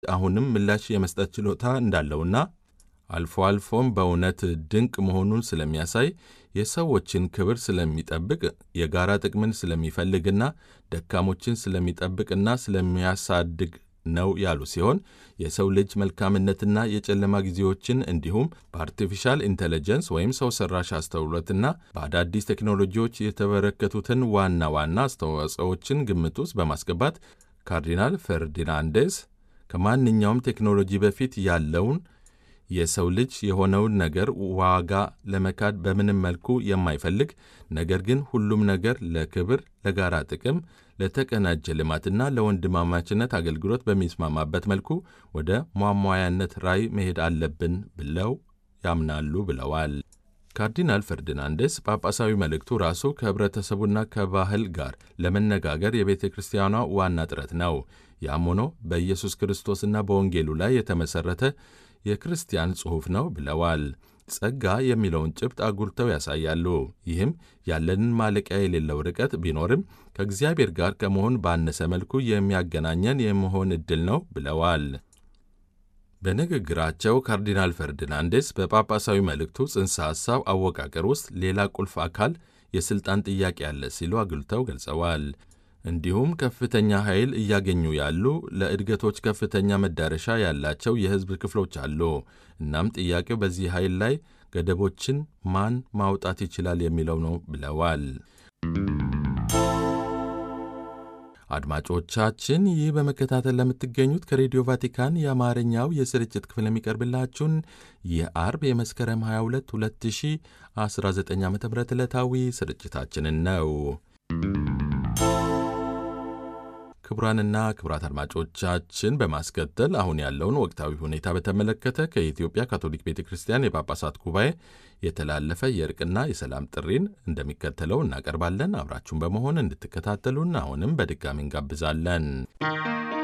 አሁንም ምላሽ የመስጠት ችሎታ እንዳለውና አልፎ አልፎም በእውነት ድንቅ መሆኑን ስለሚያሳይ የሰዎችን ክብር ስለሚጠብቅ የጋራ ጥቅምን ስለሚፈልግና ደካሞችን ስለሚጠብቅና ስለሚያሳድግ ነው ያሉ ሲሆን የሰው ልጅ መልካምነትና የጨለማ ጊዜዎችን እንዲሁም በአርቲፊሻል ኢንቴሊጀንስ ወይም ሰው ሰራሽ አስተውሎትና በአዳዲስ ቴክኖሎጂዎች የተበረከቱትን ዋና ዋና አስተዋጽኦዎችን ግምት ውስጥ በማስገባት ካርዲናል ፈርዲናንዴስ ከማንኛውም ቴክኖሎጂ በፊት ያለውን የሰው ልጅ የሆነውን ነገር ዋጋ ለመካድ በምንም መልኩ የማይፈልግ ነገር ግን ሁሉም ነገር ለክብር፣ ለጋራ ጥቅም፣ ለተቀናጀ ልማትና ለወንድማማችነት አገልግሎት በሚስማማበት መልኩ ወደ ሟሟያነት ራዕይ መሄድ አለብን ብለው ያምናሉ ብለዋል። ካርዲናል ፈርዲናንዴስ ጳጳሳዊ መልእክቱ ራሱ ከኅብረተሰቡና ከባህል ጋር ለመነጋገር የቤተ ክርስቲያኗ ዋና ጥረት ነው። ያም ሆኖ በኢየሱስ ክርስቶስና በወንጌሉ ላይ የተመሠረተ የክርስቲያን ጽሑፍ ነው ብለዋል። ጸጋ የሚለውን ጭብጥ አጉልተው ያሳያሉ። ይህም ያለንን ማለቂያ የሌለው ርቀት ቢኖርም ከእግዚአብሔር ጋር ከመሆን ባነሰ መልኩ የሚያገናኘን የመሆን ዕድል ነው ብለዋል። በንግግራቸው ካርዲናል ፈርዲናንዴስ በጳጳሳዊ መልእክቱ ጽንሰ ሐሳብ አወቃቀር ውስጥ ሌላ ቁልፍ አካል የሥልጣን ጥያቄ አለ ሲሉ አጉልተው ገልጸዋል። እንዲሁም ከፍተኛ ኃይል እያገኙ ያሉ ለእድገቶች ከፍተኛ መዳረሻ ያላቸው የሕዝብ ክፍሎች አሉ። እናም ጥያቄው በዚህ ኃይል ላይ ገደቦችን ማን ማውጣት ይችላል የሚለው ነው ብለዋል። አድማጮቻችን ይህ በመከታተል ለምትገኙት ከሬዲዮ ቫቲካን የአማርኛው የስርጭት ክፍል የሚቀርብላችሁን የአርብ የመስከረም 22 2019 ዓ ም ዕለታዊ ስርጭታችንን ነው። ክቡራንና ክቡራት አድማጮቻችን በማስከተል አሁን ያለውን ወቅታዊ ሁኔታ በተመለከተ ከኢትዮጵያ ካቶሊክ ቤተ ክርስቲያን የጳጳሳት ጉባኤ የተላለፈ የእርቅና የሰላም ጥሪን እንደሚከተለው እናቀርባለን። አብራችሁን በመሆን እንድትከታተሉን አሁንም በድጋሚ እንጋብዛለን።